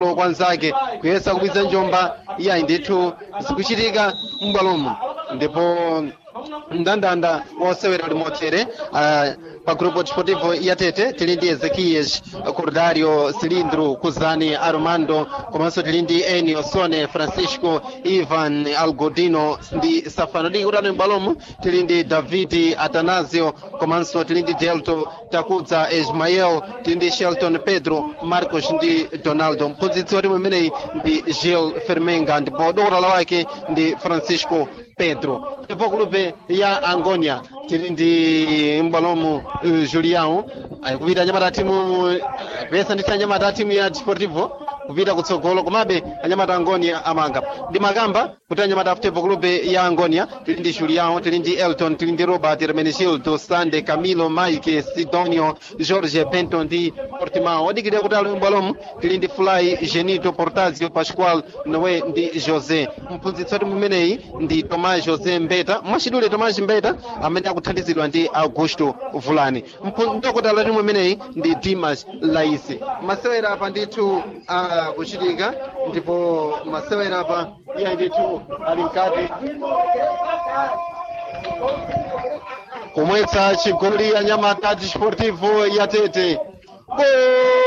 kwanzake kuyesa kubwiza njomba iyayi ndithu zikuchitika m'bwalomo ndipo mndandanda wosewera limothere uh, pa grupo desportivo yatete tili ndi ezequias cordario cilindro kuzani armando komanso tili ndi enio sone francisco ivan algodino ndi safano ndi kutano m'bwalomo tili ndi david atanasio komanso tili ndi delto takudza ismael tili ndi shelton pedro marcos ndi donaldo mphunzitsi wa timu imeneyi ndi gil fermenga ndipo dokotala wake ndi francisco pedro ndipo kulupe ya angonia tili ndi m'bwalomo uh, julião kupita anyamata timu pesa ndithu anyamata timu ya desportivo kupita kutsogolo komabe anyamata angonia amanga ndi makamba kuti anyamata aftepo kulupe ya angonia tili ndi julião tili ndi elton tili ndi robert hermenegildo sande camilo mike sidonio jorge bento ndi portimao odikirira kuti ali m'bwalomo tili ndi fly genito portazio pascual noe ndi josé mphunzitsi wa timu imeneyi ndi tomás josé mbeta mwachidule tomás mbeta amene akuthandizidwa ndi augusto vulani dokotala la timu imeneyi ndi dimas laisi masewera apa ndithu akuchitika ndipo masewera apa iye ndithu ali mkati kumwetsa chigoli anyamata desportivo yatete Gol!